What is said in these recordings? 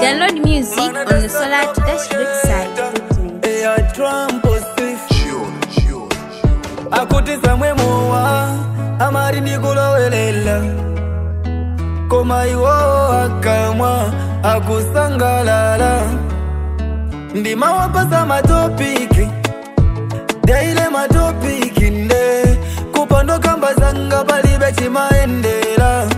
Download music on the Solar to Dash website. Eya Trump osif Tune, tune, tune. akuti samwe mowa amari ndikulowelela koma iwo akamwa akusangalala ndimawapasa matopiki daile matopiki nde kupandokamba zanga palibe chimaendera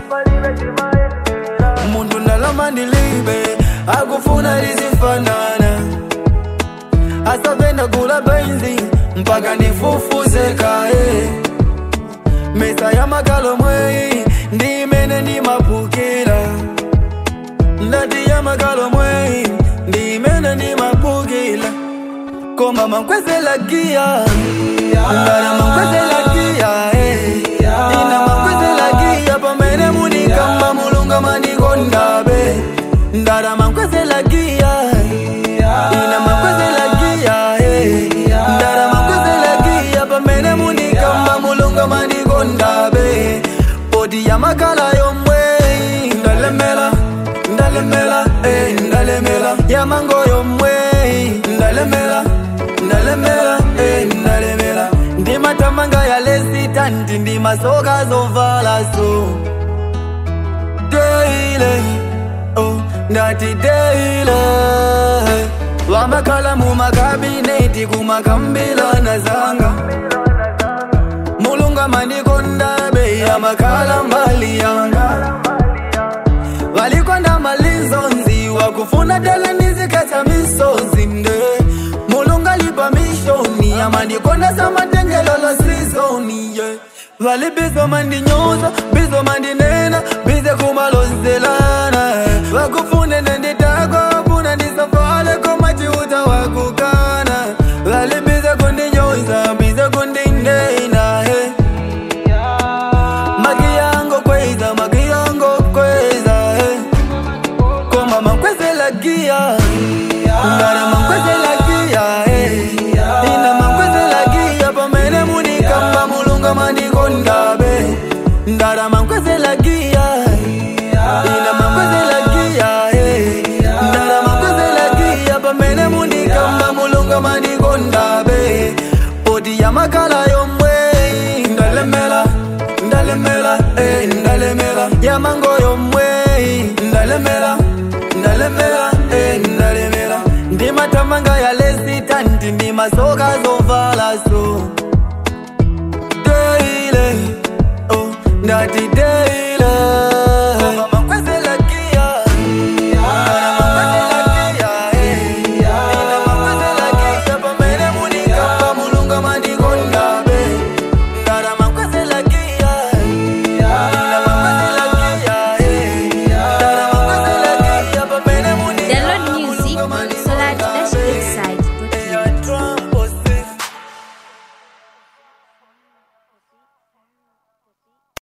muntu ndalama ndilibe akufuna lizifanana asapenda kula benzi mpaka nifufuze kae mesa ya makalo mweyi ndimene ndimapukira ndati ya makalo mweyi ndimene ndimapukira koma mankwezela giya ndana mankwezela giya eh. ina mankwezela giya pamene munikamba mulunga manikondabe ndana mankwezela giya ina mankwezela giya eh. ndana mankwezela giya pamene munikamba mulunga manikondabe poti ya makala yomwe ndalemela ndalemela eh, ndalemela ya mango yomwe ndalemela ndalemela eh, ndalemela ndimatamanga ya lesitanti ndimasoka zovala so deile oh, ndati deile vamakhala mumakabineti kumakambilana zanga mulunga manikondabe yamakhala mbali yanga valikonda malizonzi wakufuna tele nizikhetha misozi nde mulunga lipa mishoni amandikonda samatengelolo sizoni ye valibizo mandinyoza bizo mandinena bize kumalozelana vakufune nenditako kuna ndisafale komachiuta wakukana valibize kundinyoza bize kundinena hey. Magiyango kweza, magiyango kweza eh. Koma mankwezela gia Ngara mankwezela gia eh. Ina mankwezela gia pamene munikamba mulunga manikondabe Ndara mankwezela gia Ina mankwezela gia eh. Ndara mankwezela gia pamene munikamba mulunga manikondabe Poti ya makala yomwe ndalemela ndalemela eh, ndalemela ya mango yomwe ndalemela ndalemela eh, ndalemela ndimatamanga ya lesitanti ndimasoka zovala so deile oh, ndati deile